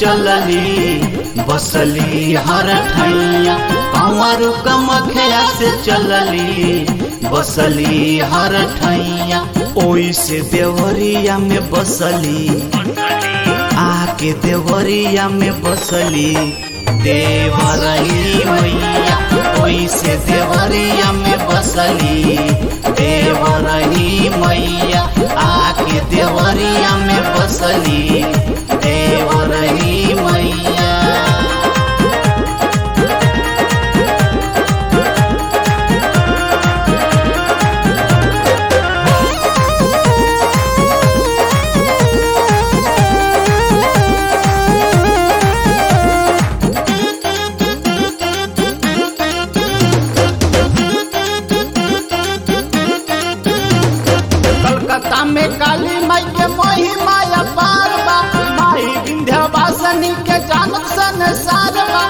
चलली बसली हर ठैया कंवर कमखिया से चलली बसली हर ठैया ओई से देवरिया में बसली आके देवरिया में बसली देवरही मैया ओई से देवरिया में बसली देवरही मैया आके देवरिया में बसली देवरही मैया कलकत्ता में काली माई के महिमा अपार बा माई विंध्यवासिनी के जानत संसार बा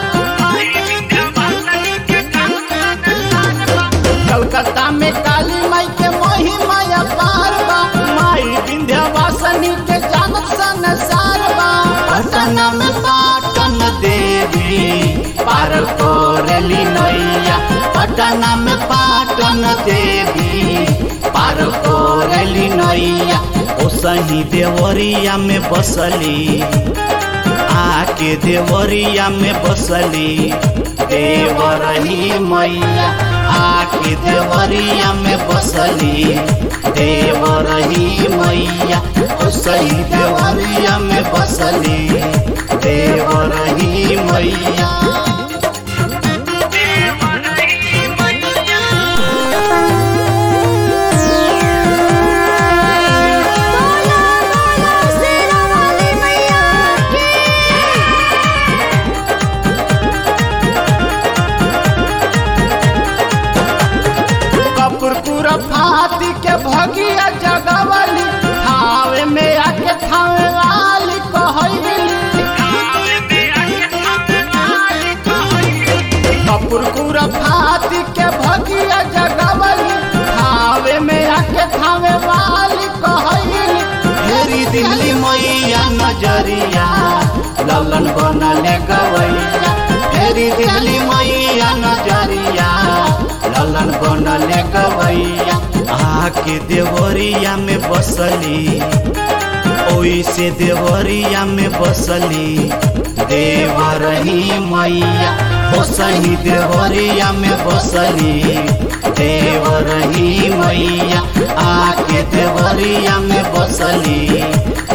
कलकत्ता में काली माई के महिमा अपार बा माई विंध्यवासिनी के जानत संसार बा पटना में पाटन देवी पार कोरली नैया पटना में पाटन देवी पार कोरली नैया ओ सही देवरिया में बसली आके देवरिया में बसली देवरही मैया आके देवरिया में बसली देवरही मैया ओ सही देवरिया में बसली देवरही मैया बोला बोला शेरा वाली मैया की कपूरपुर फाती के भगिया जगवली थावे में आके थावे वाली कहली कपूरपुर फाती के भगिया जगवली थावे में आके थावे वाली कहली फेरी दिल्ली मैया नजरिया ललन बनले गवैया फेरी दिल्ली मैया नजरिया ललन बनले गवैया आके देवरिया में बसली ओई से देवरिया में बसली देवरही मैया ओ सही देवरिया में बसली देवरही मैया आके देवरिया में बसली